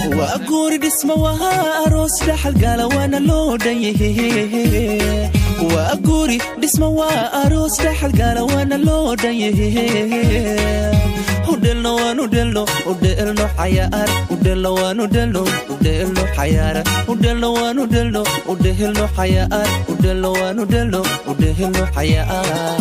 waa guuri dhisma waa aroos dhaxalgala waana loo dhan yahe waa guuri dhisma waa aroos dhaxalgala waana loo dhan yahe udhelno waan udhelno udhelno xayaar udhelno waan udhelno udhelno xayaara udhelno waan udhelno udhelno xayaar udhelno waan udhelno udhelno xayaar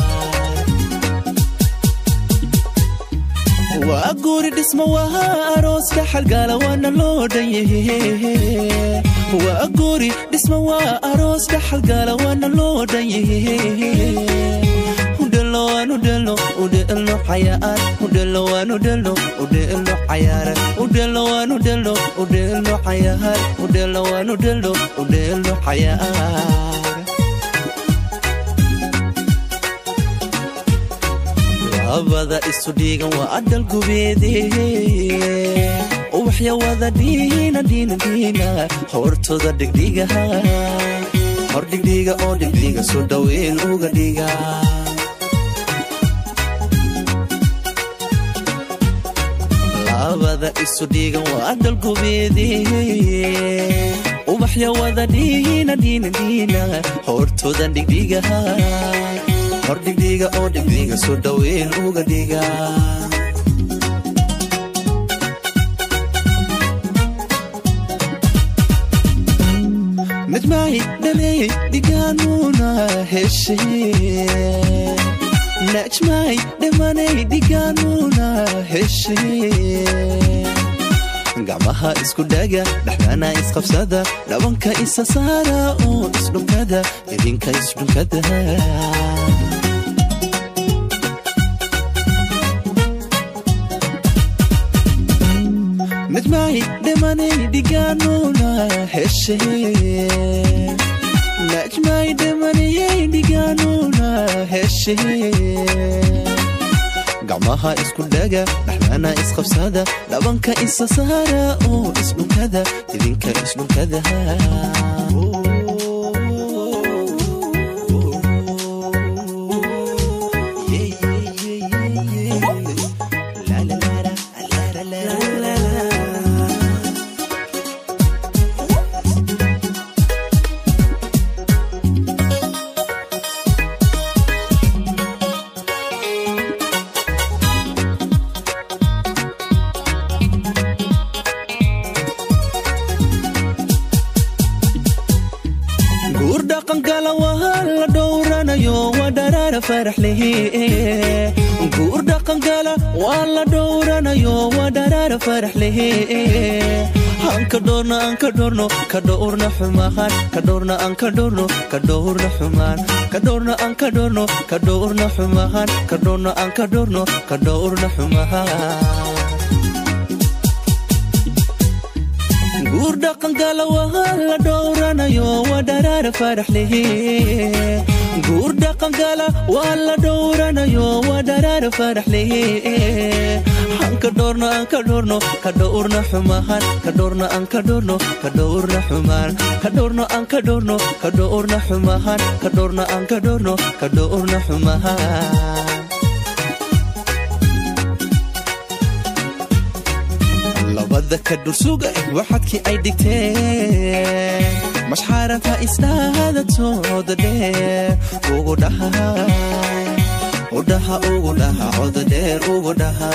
waa guuri dhisma waa aroos dhaxalgala waana loo dhan yahe waa guuri dhisma waa aroos dhaxalgala waana loo dhan yahe udhelno waan udhelno udhelno xayaar udhelno waan udhelno udhelno xayaara udhelno waan udhelno udhelno xayaar udhelno waan udhelno udhelno xayaar labada isu dhiigan waa adal gubeede ubaxya wada dhiina dhiina dhiina hortooda dhigdhigaha hor dhigdhiga oo dhigdhiga soo dhaweyn uga dhiga labada isu dhiigan waa adal gubeede ubaxya wada dhiina dhiina dhiina hortooda dhigdhigaha hor dhigdhiga oo dhigdhiga soo dhaweyn uga dhiga midmaahi dhaleeyey dhigaanuuna heshe najmaahi dhimanay dhigaanuuna heshe gacmaha isku dhaga dhexdana isqabsada dhabanka isa saara oo isdhunkada idinka isdhunkada midmaahi dhimanay dhigaanuuna heshe najmaahi dhimanayay dhigaanuuna heshe gacmaha isku dhaga dhexdana isqabsada dhabanka isa saara oo isdhunkada idinka isdhunkada guur dhaqangala waa la dhowranayo waa dharaara farax lehe guur dhaqangala waa la dhowranayo waa dharaara farax lehe anka dhowrna anka dhowrno ka dhowrna xumaan ka dhowrna anka dhowrno ka dhowrna xumaan ka dhowrna anka dhowrno ka dhowrna xumaan ka dhowrna anka dhowrno ka dhowrna xumaan guur dhaqangala waa la dhowranayo waa dharaara farax lehe guur dhaqangala waa la dhowranayo waa dharaara farax lehe anka dhowrno anka dhowrno ka dhowrna xumaan ka dhowrna anka dhowrno ka dhowrna xumaan ka dhowrno anka dhowrno ka dhowrna xumaan ka dhowrna anka dhowrno ka dhowrna xumaan labada ka dhursuga waxadkii ay dhigteen mashxaaranta isdhahadatooda dheer ugu dhaha udhaha ugu dhaha coda dheer ugu dhaha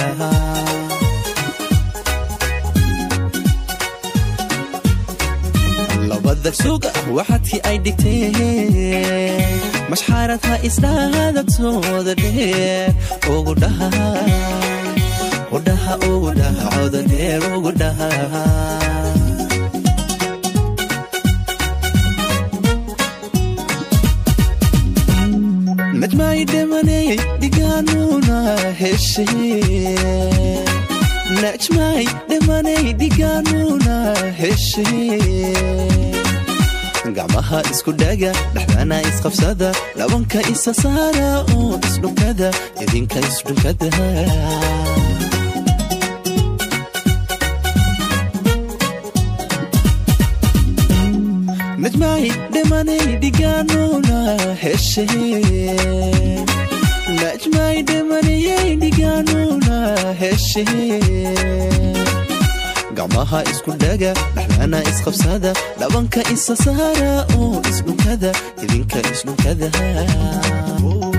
labada suga waxadkii ay dhigteen mashxaaranta isdhahadatooda dheer ugu dhaha udhaha ugu dhaha coda dheer ugu dhaha najmay dhimanayay dhigaanuuna heshe najmay dhimanay dhigaanuuna heshe gacmaha isku dhaga dhexdana isqabsada dhabanka isa saara oo isdhunkada idinka isdhunkada najmaahi dhimanay dhigaanuuna heshe najmaahi dhimanayay dhigaanuuna heshe gacmaha isku dhaga dhaxlana isqabsada dhabanka isa saara oo isdhunkada idinka isdhunkada